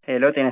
ሄሎ ጤና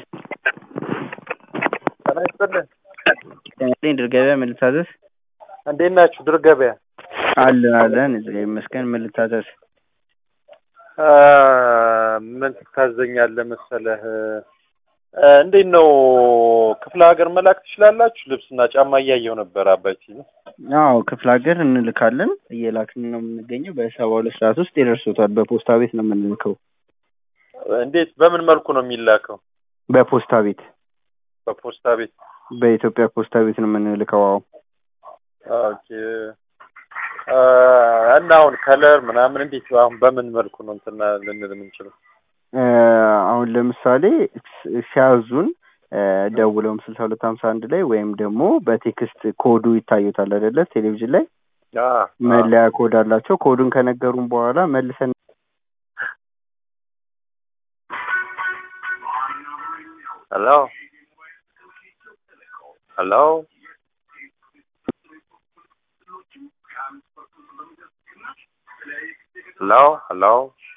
ጤና ይስጥልን። ጤና ይስጥልኝ። ድር ገበያ ምን ልታዘዝ? እንዴት ናችሁ? ድር ገበያ አለን አለን እግዚአብሔር ይመስገን። ምን ልታዘዝ? አ፣ ምን ትታዘኛለህ መሰለህ? አ፣ እንዴት ነው ክፍለ ሀገር መላክ ትችላላችሁ? ልብስና ጫማ እያየው ነበር አባይ ሲሉ። አዎ ክፍለ ሀገር እንልካለን። እየላክን ነው የምንገኘው። በሰባ ሁለት ሰዓት ውስጥ ይደርሱታል። በፖስታ ቤት ነው የምንልከው። እንዴት በምን መልኩ ነው የሚላከው? በፖስታ ቤት በፖስታ ቤት። በኢትዮጵያ ፖስታ ቤት ነው የምንልከው። አዎ ኦኬ። አ፣ እና አሁን ከለር ምናምን እንዴት አሁን በምን መልኩ ነው እንትና ልንል የምንችለው? እ፣ አሁን ለምሳሌ ስ- ሲያዙን እ፣ ደውለውም ስልሳ ሁለት ሀምሳ አንድ ላይ ወይም ደግሞ በቴክስት ኮዱ ይታዩታል አይደለ? ቴሌቪዥን ላይ አ፣ መለያ ኮድ አላቸው። ኮዱን ከነገሩን በኋላ መልሰን ሄሎ ሄሎ ሄሎ ሄሎ